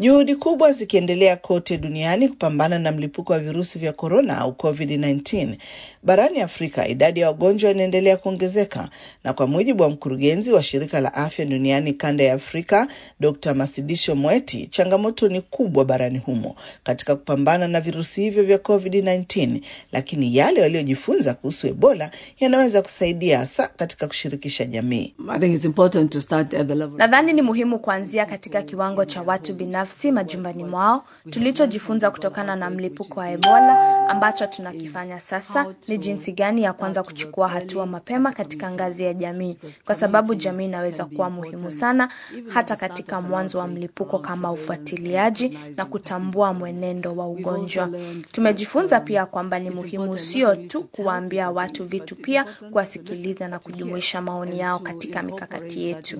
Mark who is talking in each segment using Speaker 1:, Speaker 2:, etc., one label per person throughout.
Speaker 1: Juhudi kubwa zikiendelea kote duniani kupambana na mlipuko wa virusi vya korona au COVID-19. Barani Afrika, idadi ya wagonjwa inaendelea kuongezeka, na kwa mujibu wa mkurugenzi wa shirika la afya duniani kanda ya Afrika, Dr. Masidisho Moeti, changamoto ni kubwa barani humo katika kupambana na virusi hivyo vya COVID-19, lakini yale waliojifunza kuhusu Ebola yanaweza kusaidia hasa katika kushirikisha jamii.
Speaker 2: Nadhani ni muhimu kuanzia katika kiwango cha watu binafsi majumbani mwao. Tulichojifunza kutokana na mlipuko wa Ebola ambacho tunakifanya sasa ni jinsi gani ya kwanza kuchukua hatua mapema katika ngazi ya jamii, kwa sababu jamii inaweza kuwa muhimu sana hata katika mwanzo wa mlipuko, kama ufuatiliaji na kutambua mwenendo wa ugonjwa. Tumejifunza pia kwamba ni muhimu sio tu kuwaambia watu vitu, pia kuwasikiliza na kujumuisha maoni yao katika mikakati yetu.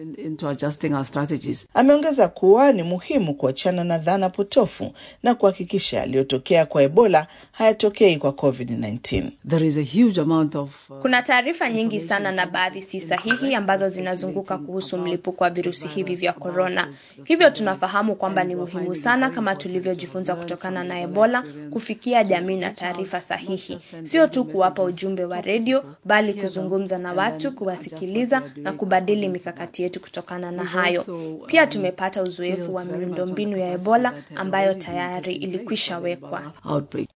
Speaker 1: Ameongeza kuwa ni muhimu kuachana na dhana potofu na kuhakikisha yaliyotokea kwa Ebola hayatokei kwa COVID-19.
Speaker 3: There is a huge amount of, uh,
Speaker 2: Kuna taarifa nyingi sana na baadhi si sahihi ambazo zinazunguka kuhusu mlipuko wa virusi hivi vya korona. Hivyo tunafahamu kwamba ni muhimu sana, kama tulivyojifunza kutokana na Ebola, kufikia jamii na taarifa sahihi, sio tu kuwapa ujumbe wa redio, bali kuzungumza na watu, kuwasikiliza na kubadili mikakati yetu kutokana na hayo. Pia tumepata uzoefu wa miundombinu ya Ebola ambayo tayari ilikwisha wekwa.
Speaker 3: outbreak.